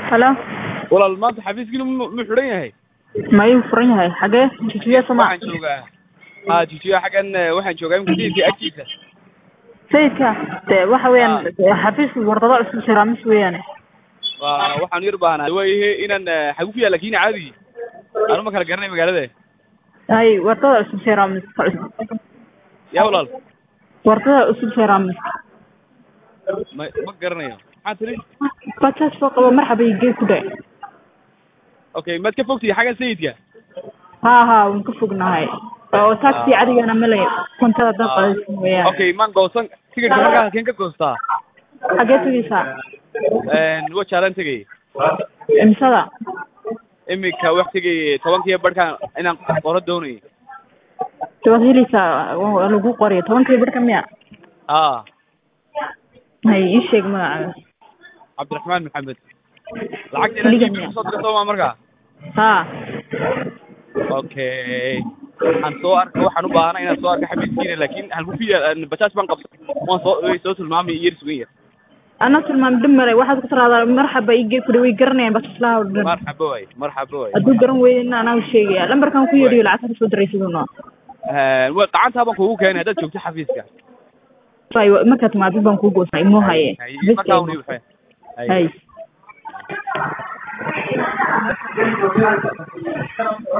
halo walaal maanta xafiiskiina mu mu xidhan yahay mayuu furan yahay xagee jijiya soma waxaan joogaa ha jijiyo xaggan eh, waxaan joogaa imika sayidka agtiisa sayidka de waxa weeyaan xafiiska wardado cusub siraamis weeyaane waa waxaan yar baahnaa waayahe inaan eh, xagu ku yaalla kiina caadi anu ma kala garanay magaalada hay wardada cusub siraamis yaa walaal wardada cusub siraamis ma ma garanayo maxaa tiri bajaaj soo qabo marxaba iyo gee ku dhe okay maad ka fogtihi xaggan sayidka ha ha waan ka fognahay oo taxi cadigana male kontada dan qadaysan weeyaan okay maan goosan tigidhka markaa halkeen ka goostaa xagee tegeysaa wajaalan tegay imsada imika wax tegay tobankiiyo barhkaan inaan qoro doonayay waad heleysaa waa lagu qoriya tobankii barhka miya ha hay ii sheeg magacaaga cabdiraxmaan maxamed lacagta Keliga inaan miya? kusoo diro sooma markaa ha okay waxaan soo arka waxaan u baahanay inaan soo arka xabiiskiina laakin halku ku yaal bajaaj baan qabsan waan soo way soo tilmaamay yar sugan yar ana tilmaam dhib male waxaad ku tiraahdaa marxaba ii gee ku dhe way garanayaan bajaajlaha oo dhan marxaba waay marxaba waay hadduu garan weydina anaa sheegaya lambarkan ku yeedhiyo lacagta kasoo diraysaduna wa gacantaa baan kugu keenay haddaad joogto xafiiska markaa timaadid baan kuu goosnaa imoo haye markaa un ii waxay hay